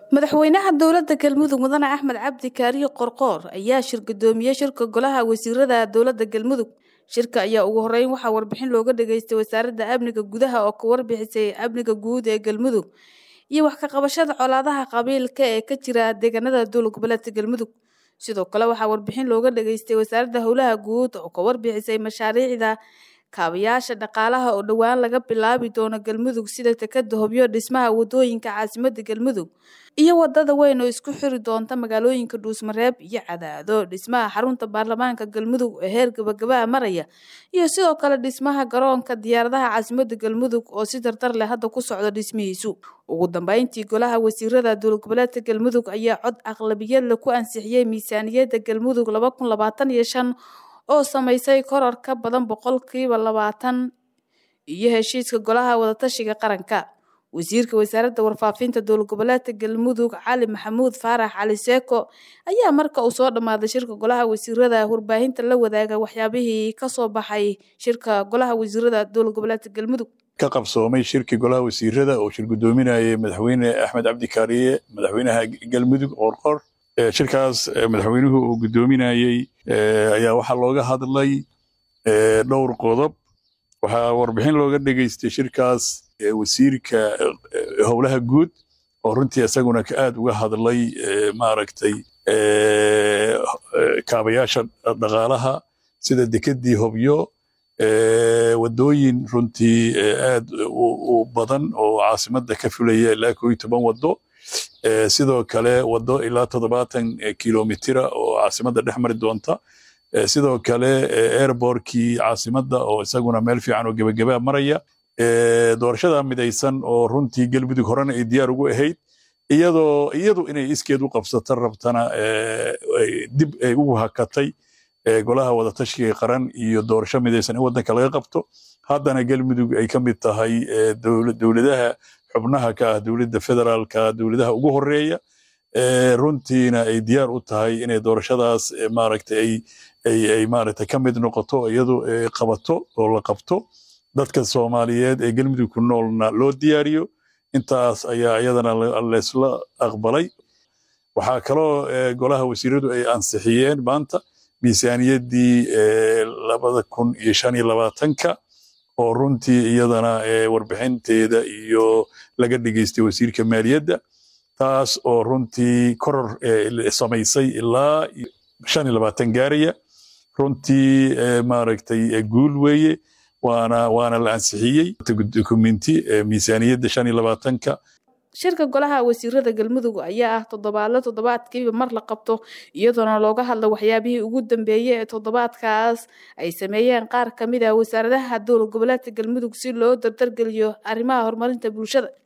madaxweynaha dowladda galmudug mudane axmed cabdi kaariyo qorqoor ayaa shir gudoomiyey shirka golaha wasiirada dowladda galmudug shirka ayaa ugu horeyn waxaa warbixin looga dhageystay wasaaradda amniga gudaha oo ka warbixisay amniga guud ee galmudug iyo wax ka qabashada colaadaha qabiilka ee ka jira deegaanada dowlad goboleedka galmudug sidoo kale waxaa warbixin looga dhageystay wasaaradda howlaha guud oo ka warbixisay mashaariicda kaabayaasha dhaqaalaha oo dhowaan laga bilaabi doono galmudug sida tekada hobyo dhismaha wadooyinka caasimada galmudug iyo wadada weyn oo isku xiri doonta magaalooyinka dhuusmareeb iyo cadaado dhismaha xarunta baarlamaanka galmudug ee heer gabagabaa maraya iyo sidoo kale dhismaha garoonka diyaaradaha caasimada galmudug oo si dardar leh hadda ku socda dhismihiisu ugu dambeyntii golaha wasiirada dowlad goboleedka galmudug ayaa cod aqlabiyadla ku ansixiyey miisaaniyadda galmudug laba kun labaatan iyo shan oo samaysay koror ka badan boqolkiiba labaatan iyo heshiiska golaha wadatashiga qaranka wasiirka wasaaradda warfaafinta dowlad goboleedka galmudug cali maxamuud faarax cali seeko ayaa marka uu soo dhammaaday shirka golaha wasiirada warbaahinta la wadaaga waxyaabihii kasoo baxay shirka golaha wasiirada dowlad goboleedka galmudug ka qabsoomay shirkii golaha wasiirada oo shir gudoominayay madaxweyne axmed cabdi kaariye madaxweynaha galmudug qorqor shirkaas madaxweynuhu uu gudoominayey ayaa waxaa looga hadlay dhowr qodob waxaa warbixin looga dhegeystay shirkaas wasiirka howlaha guud oo runtii isaguna aad uga hadlay maaragtay kaabayaasha dhaqaalaha sida dekedii hobyo wadooyin runtii aad u badan oo caasimadda ka fulaya ilaa koo iyo toban wado sidoo kale wado ilaa toddobaatan kilomitira oo caasimadda dhex mari doonta sidoo kale airbortkii caasimadda oo isaguna meel fiican oo gebagabaa maraya doorashada midaysan oo runtii galmudug horena ay diyaar ugu ahayd iyadoo iyadu inay iskeed u qabsato rabtana dib ay ugu hakatay golaha wadatashiga qaran iyo doorasho midaysan in waddanka laga qabto haddana galmudug ay ka mid tahay dowladaha xubnaha ka ah dowladda federaalka dowladaha ugu horeeya runtiina ay diyaar u tahay inay doorashadaas maaragtay ay ay ay maaragtay ka mid noqoto iyadu qabato oo la qabto dadka soomaaliyeed ee galmudug ku noolna loo diyaariyo intaas ayaa iyadana laysla aqbalay waxaa kaloo golaha wasiiradu ay ansixiyeen maanta miisaaniyaddii labada kun iyo shan iyo labaatanka oo runtii iyadana warbixinteeda iyo laga dhegeystay wasiirka maaliyadda taas oo runtii koror samaysay ilaa shan iyo labaatan gaaraya runtii maaragtay guul weeye waana waana la ansixiyey dokumenti miisaaniyadda shan iyo labaatanka shirka golaha wasiirada galmudug ayaa ah toddobaadle toddobaadkiiba mar la qabto iyadoona looga hadla waxyaabihii ugu dambeeyey ee toddobaadkaas ay sameeyeen qaar ka mid ah wasaaradaha dowlad goboleedka galmudug si loo dardargeliyo arrimaha horumarinta bulshada